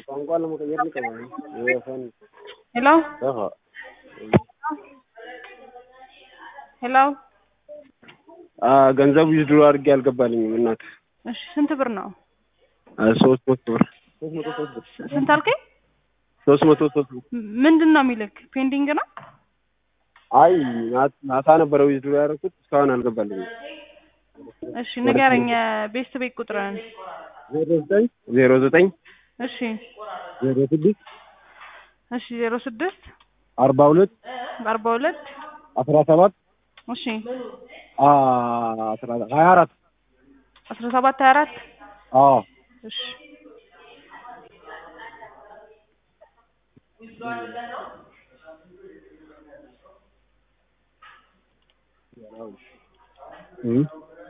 ቋንቋ ለመቀየር ልቀበል የፈን ሄሎ ደፋ ሄሎ ገንዘቡ ዊዝድሮ አድርጌ አልገባልኝም እናት እሺ ስንት ብር ነው? ሶስት መቶ ብር ሶስት መቶ ሶስት ብር ስንት አልከኝ? ሶስት መቶ ሶስት ብር ም- ምንድን ነው የሚልክ? ፔንዲንግ ነው? አይ ማት- ማታ ነበረ ዊዝድሮ ያደረኩት እስካሁን አልገባልኝም እሺ ንገረኝ ቤስት ቤት ቁጥርን። ዜሮ ዘጠኝ ዜሮ ዘጠኝ እሺ ዜሮ ስድስት እሺ ዜሮ ስድስት አርባ ሁለት አርባ ሁለት አስራ ሰባት እሺ አስራ ሀያ አራት አስራ ሰባት ሀያ አራት አዎ እሺ እም።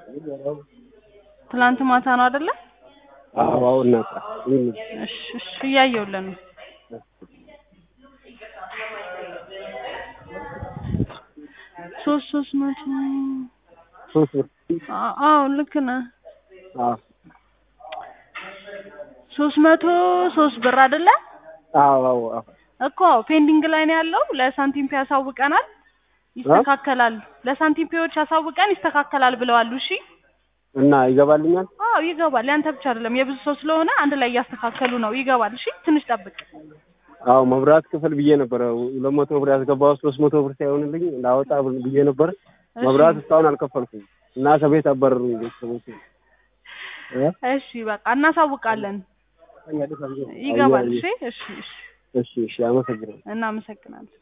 ትናንት ማታ ነው አይደለ? አዎ አዎ እናት ይህን እሺ እሺ እያየሁልህ ነው። ሶስት ሶስት መቶ ሶስት ብር አ- አዎ ልክ ነህ። አዎ ሶስት መቶ ሶስት ብር አይደለ? አዎ አዎ አዎ እኮ ፔንዲንግ ላይ ነው ያለው። ለሳንቲም ፔ ያሳውቀናል፣ ይስተካከላል። ለሳንቲም ፔዎች ያሳውቀን ይስተካከላል ብለዋል። እሺ እና ይገባልኛል አዎ ይገባል። ያንተ ብቻ አይደለም የብዙ ሰው ስለሆነ አንድ ላይ እያስተካከሉ ነው። ይገባል። እሺ ትንሽ ጠብቅ። አዎ መብራት ክፍል ብዬ ነበረ ሁለት መቶ ብር ያስገባሁት ሶስት መቶ ብር ሳይሆንልኝ ላወጣ ብዬ ነበር እሺ። መብራት እስካሁን አልከፈልኩም እና ከቤት አባረሩኝ ቤተሰቦቼ እ? እሺ በቃ እናሳውቃለን። ይገባል። እሺ እሺ እሺ እሺ እሺ አመሰግናለሁ እናመሰግናለን።